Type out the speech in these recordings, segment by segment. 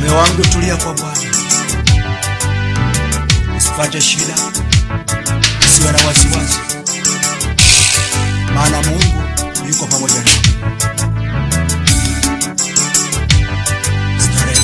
Moyo wangu tulia kwa Bwana, usipate shida, usiwe na wasiwasi, maana Mungu yuko pamoja nawe. Starehe.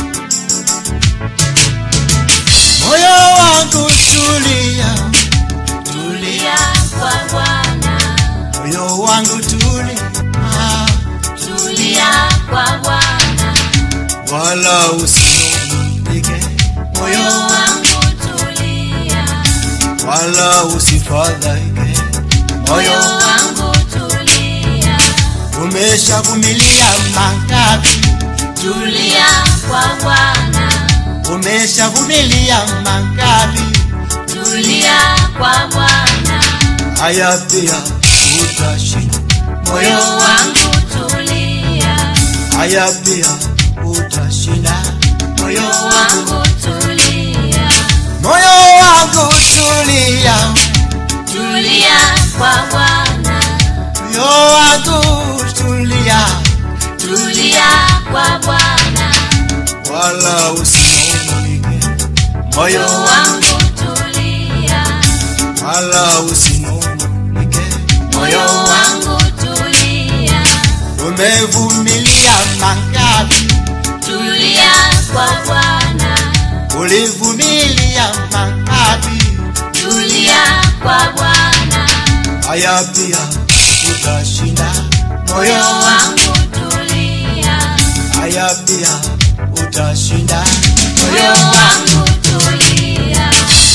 Moyo wangu tulia, Tulia kwa Bwana, moyo wangu tulia, tulia kwa Bwana, wala usinungunike, moyo moyo wangu tulia, wala usifadhaike, moyo moyo wangu tulia, umeshavumilia mangapi, tulia kwa Bwana, umeshavumilia mangapi, tulia kwa Bwana, haya pia utashinda, moyo moyo wangu tulia, haya pia utashinda, moyo moyo wangu tulia, moyo wangu tulia, tulia kwa Bwana, moyo wangu tulia, tulia kwa Bwana, wala usinungunike, moyo moyo wangu tulia, wala usinungunike, moyo wangu tulia, umevumilia mangapi, tulia kwa Bwana, ulivumilia mangapi, tulia kwa Bwana, haya pia utashinda, moyo moyo wangu tulia, haya pia utashinda, moyo wangu tulia,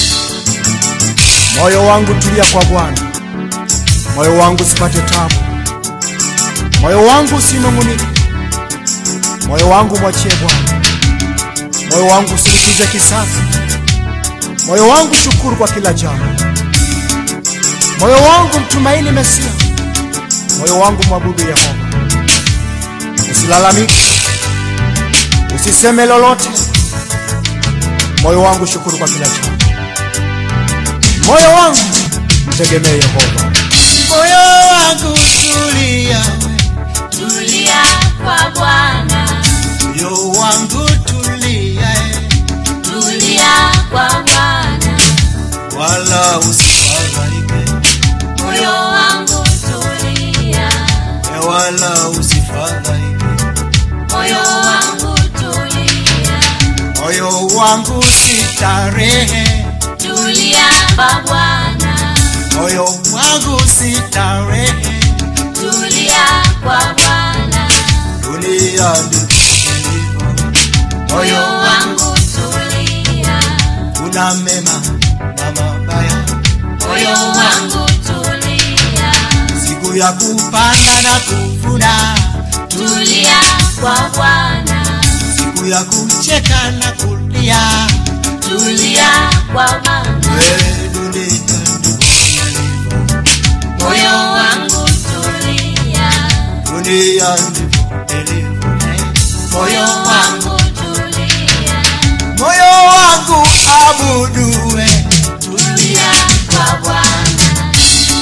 Moyo wangu tulia kwa Bwana, moyo wangu usipate tabu, moyo wangu usinung'unike, moyo wangu mwachie Bwana, moyo wangu usilipize kisasi, moyo wangu shukuru kwa kila jambo, moyo wangu mtumaini Mesia, moyo wangu mwabudu Yehova. Usilalamike, usiseme lolote, moyo wangu shukuru kwa kila jambo moyo wangu mtegemee Yehova. Moyo wangu tulia, tulia kwa Bwana, moyo wangu tulia, tulia kwa Bwana, wala usifadhaike, moyo wangu tulia, wala usifadhaike, moyo wangu tulia, moyo wangu sitarehe, tulia kwa Bwana, moyo wangu sitarehe, tulia kwa Bwana, dunia ndivyo ilivyo, moyo moyo wangu tulia, una mema na mabaya, moyo wangu tulia, siku ya kupanda na kuvuna tulia kwa Bwana, siku ya kucheka na kulia, tulia kwa Bwana, wewe dunia ndivyo ilivyo, moyo wangu tulia, dunia ndivyo ilivyo, moyo wangu tulia, moyo wangu abudue. tulia kwa Bwana,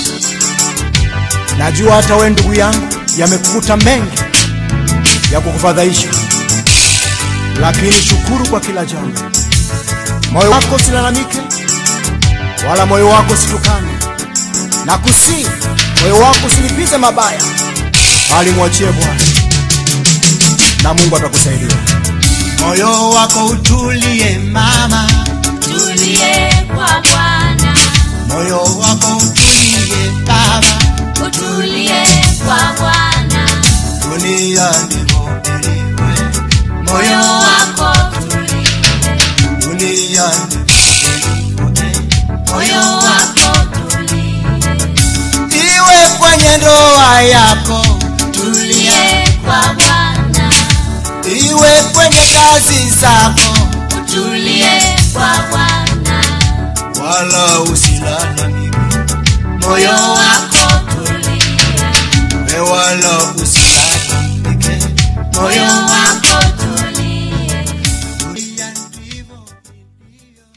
Najua hata we ndugu yangu, yamekukuta mengi ya kukufadhaisha, lakini shukuru kwa kila jambo. Moyo wako usilalamike, wala moyo wako usitukane, na kusii moyo wako usilipize mabaya, bali mwachie Bwana na Mungu atakusaidia. Moyo wako utulie mama, tulie kwa Bwana, moyo wako utulie baba, utulie kwa Bwana, dunia ndivyo ilivyo, moyo moyo wako tulie, dunia ndivyo ilivyo, moyo wako tulie, iwe kwenye ndoa yako, tulie kwa Bwana, iwe kwenye kazi zako, utulie kwa Bwana, wala usilalamike, moyo